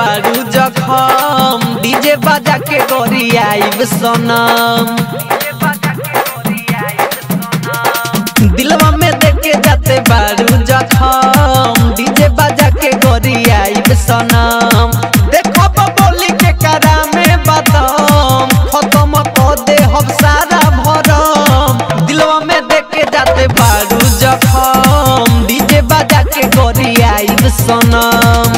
बारू जखम डीजे बाजा के गोरी आइब सनम दिलवा में देके जाते बारू जखम डीजे बाजा के गोरी आइब सनम देखो बोली के करा में बदम खत्म कर दे हम सारा भरम दिलवा में देके जाते बारू जखम डीजे बाजा के गोरी आइब सनम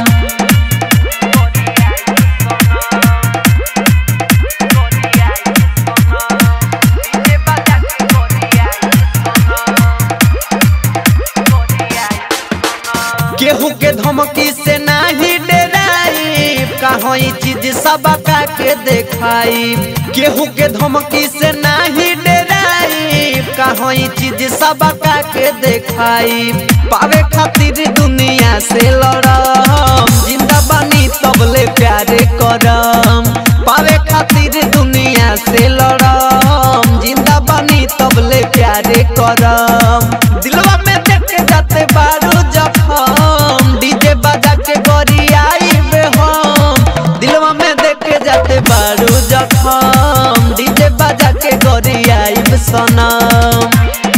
केहू के धमकी से नाही डराई कहाँ ई चीज सबका के देखाई केहू के धमकी से नाही डराई कहाँ ई चीज सबका के देखाई पावे खातिर दुनिया से लड़म जिंदा बानी तबले प्यारे करम पावे खातिर दुनिया से लड़म जिंदा बानी तबले प्यारे करम दिलवा में देखे जाते बारू जखम डीजे बाजा के गोरी आइबे हम दिलवा में देखे जाते बारू जखम डीजे बाजा के गोरी आइब सनम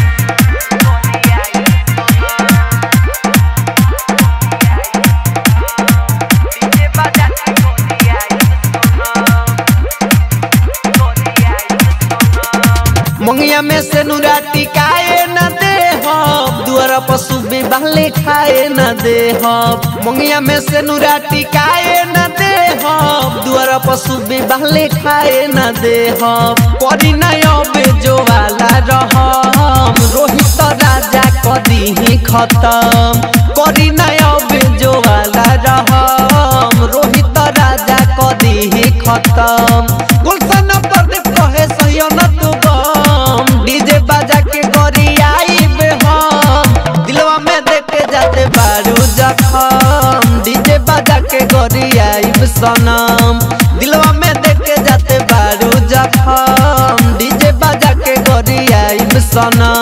मंगिया में से नुरा टिकाए न दे हम दुआरा पशु बिबाले खाए न दे हम मंगिया में से नुरा टिकाए न दे हम दुआरा पशु बिबाले खाए न दे हम परी नयबे जो वाला रहम रोहित राजा कदी ही खत्म करी नयबे जो वाला रहम रोहित राजा कदी ही खत्म गुलशन प्रदीप कहे सहियो न तू गम डीजे बाजा के गोरी आइबे हम दिलवा में देखे जाते बारू जखम डीजे बाजा के गोरी आइब सनम दिलवा में देखे जाते बारू जखम डीजे बाजा के गोरी आइब सनम